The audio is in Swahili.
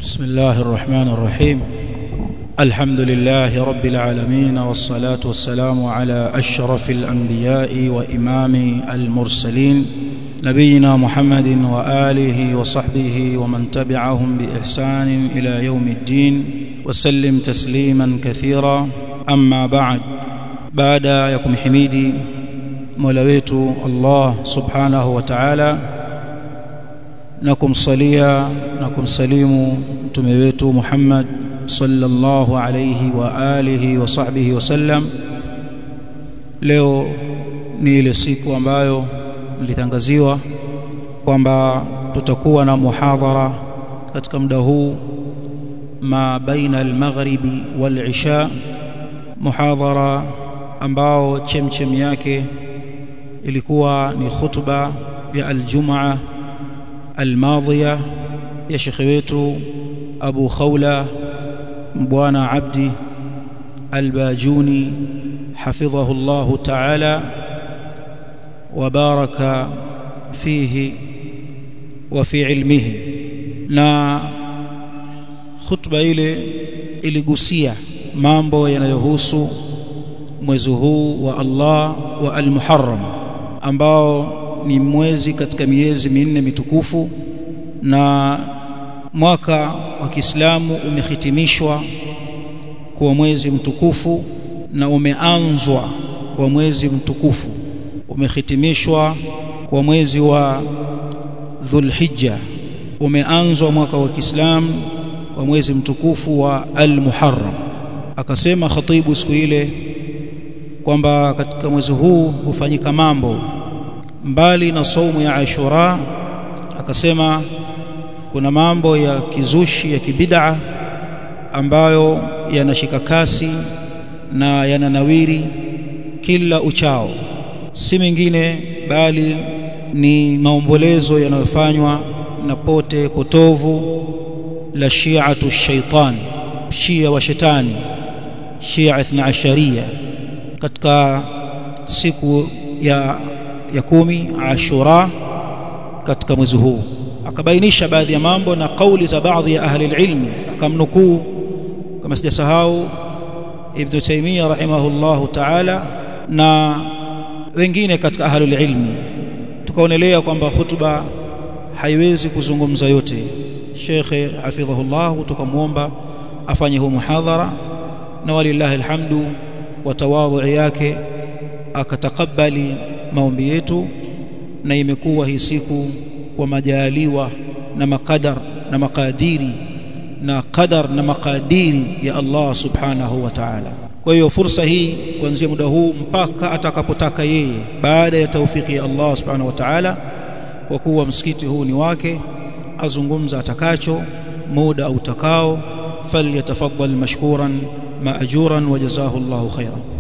بسم الله الرحمن الرحيم الحمد لله رب العالمين والصلاة والسلام على أشرف الأنبياء وإمام المرسلين نبينا محمد وآله وصحبه ومن تبعهم بإحسان إلى يوم الدين وسلم تسليما كثيرا أما بعد بعد يكم حميدي مولويت الله سبحانه وتعالى na kumsalia na kumsalimu mtume wetu Muhammad sallallahu alayhi wa alihi wa sahbihi wasallam leo ni ile siku ambayo mlitangaziwa kwamba tutakuwa na muhadhara katika muda huu ma baina al-maghribi wal-isha muhadhara ambao chemchem yake ilikuwa ni khutba ya al-jum'a الماضية يا شيخ wetu Abu Khawla Mbwana Abdi Albajuni حفظه الله تعالى وبارك فيه وفي علمه na khutba ile iligusia mambo yanayohusu mwezi huu wa Allah wa al-Muharram ambao ni mwezi katika miezi minne mitukufu na mwaka wa Kiislamu umehitimishwa kwa mwezi mtukufu na umeanzwa kwa mwezi mtukufu umehitimishwa kwa mwezi wa Dhulhijja umeanzwa mwaka wa Kiislamu kwa mwezi mtukufu wa Al-Muharram akasema khatibu siku ile kwamba katika mwezi huu hufanyika mambo mbali na saumu ya Ashura akasema kuna mambo ya kizushi ya kibid'a ambayo yanashika kasi na yananawiri kila uchao si mengine bali ni maombolezo yanayofanywa na pote potovu la shi'atu shaitan shia wa shetani shia ithna asharia katika siku ya ya kumi Ashura katika mwezi huu akabainisha baadhi ya mambo na kauli za baadhi ya ahli ilmi akamnukuu kama sijasahau Ibn Taymiyyah rahimahullahu ta'ala na wengine katika ahli ilmi tukaonelea kwamba hutuba haiwezi kuzungumza yote Sheikh hafidhahullah tukamwomba afanye huu muhadhara na walillahi alhamdu kwa tawadhu yake akatakabali maombi yetu na imekuwa hii siku kwa majaliwa na makadar na makadiri na qadar na makadiri ya Allah subhanahu wa ta'ala kwa hiyo fursa hii kuanzia muda huu mpaka atakapotaka yeye baada ya taufiki ya Allah subhanahu wa ta'ala kwa kuwa msikiti huu ni wake azungumza atakacho muda utakao falyatafaddal mashkuran maajuran wa jazahu Allahu khairan